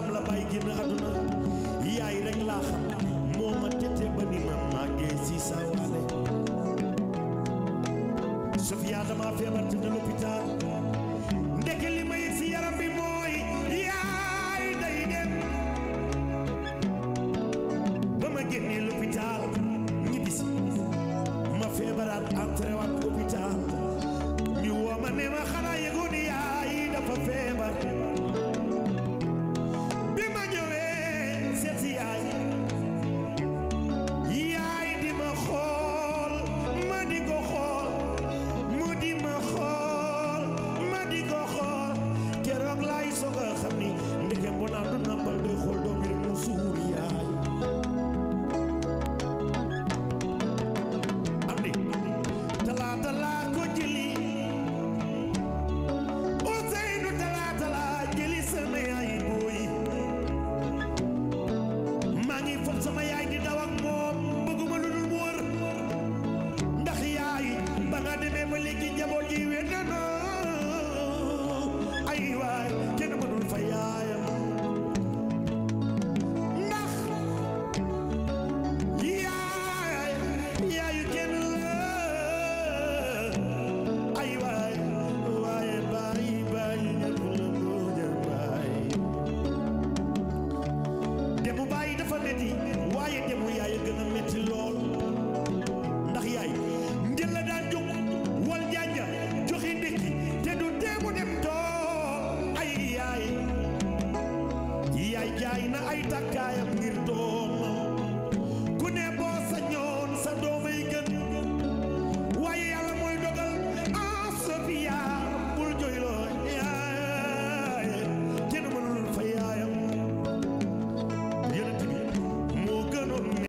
am la bàyyi génn àdduna yaay rek laa xam moo ma tete ba ni ma màggee si saa waale Sofia dama feebar te ne l'hôpital ndeke li ma yëg si yaram bi mooy yaay day dem ba ma génnee l'hôpital ñibbisi ma feebaraat entré waat hôpital ñu woo ma ne ma xanaa yëgoon ni yaay dafa feebar bi ma ñëwee seet si yaay yaay di ma xool ma di ko xool mu di ma xool ma di ko xool keroog laay soog a xam ni ndeke mbonaa du nampal doy xool doom yi rek mu suur yaay am di talaata laa ko jëli Ousseynou talaata laa jëli sama yaay booy maa ngi foog sama yaay di daw ak moom bëgguma lu dul mu wër ndax yaay ba nga demee ba léegi njaboot ji wér na noo ay waay kenn mënul fa yaayam ndax yaay yaayu kenn la ay waay waaye bàyyi bàyyi ñëpp la mboja bàyyi demu bàyyi dafa metti waaye demu yaay a gën a metti lool ndax yaay njël la daan jóg wal janja joxe ndékki te du teemu dem tool ay yaay yaay jaay na ay takkaayam ngir tool